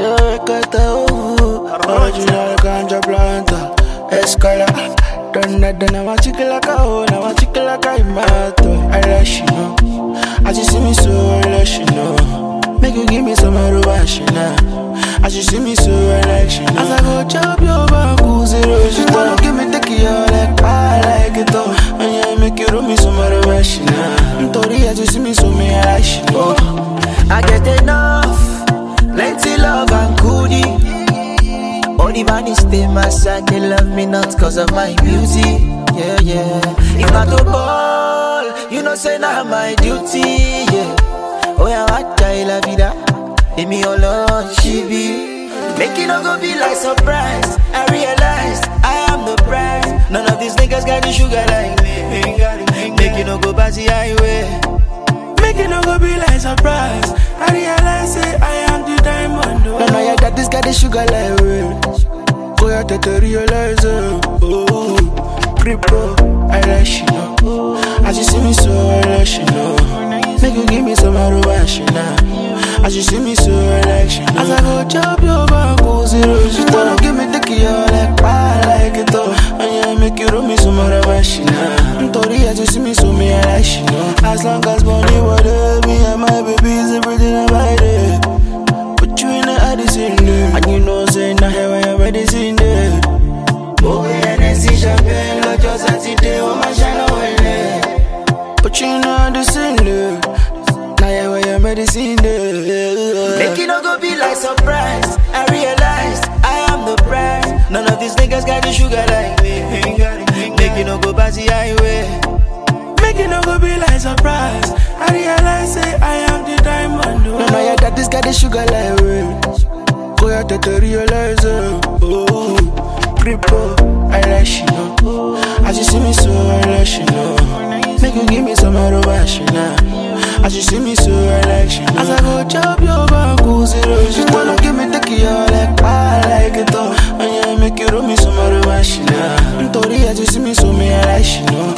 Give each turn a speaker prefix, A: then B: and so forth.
A: Recata, oh, original ganja planta, escala. Donna, donna, my chicken like a hoe, now my chicken like a mato. I let you know, as you see me so, I let you know. Make you give me some aruba, As you see me so, I let you know. As I go chop your bamboo, zero, she wanna give me the key, all like I like it all. And yeah, make you roll me some aruba, Tori, as you see me so, me, I like you know.
B: I get enough, plenty love and goodie. Only man is stay my side, they love me not cause of my beauty. Yeah, yeah. If not to ball, you know say now my duty. Yeah. Oh yeah, what die la vida? Leave me alone, she be. Make it not go be like surprise. I realize I am the prize. None of these niggas got the sugar like me. Make it not go by the highway.
A: Make it no go be like surprise. I realize say I am the diamond. Oh. No, no, yeah, that this got the sugar like way. Go out to realize it. Oh, Cripo, I let you know. As you see me so, I let you know. Make you give me some arubashi now. As you see me so, I let you know. As I go chop your bamboo zero, she wanna give me the key, all like I like it all. And yeah, make you roll me some arubashi now. Tori, as you see me so, me I like you know. As long as money, whatever, me and my babies, everything about it. Put you in the Addison there. And you know, say, now here I am ready, seen there. Oh, yeah, and see champagne, like your Saturday, oh, my shine away. Put you in the Addison there. Now here I am ready, seen there.
B: Make it not go be like surprise. I realize I am the prize. None of these niggas got the sugar like me. Make it not go by the highway.
A: Make it no go be like surprise. I realize say I am the diamond. Oh. No, no, yeah, that this got the sugar like way. Go out to realize it. Oh, Cripo, I let you know. As you see me so, I let you know. Make you give me some arubashi now. As you see me so, I let you know. As I go chop your bamboo zero, she wanna give me the key, all like I like it all. And yeah, make you roll me some arubashi now. Tori, as you see me so, me I let you know.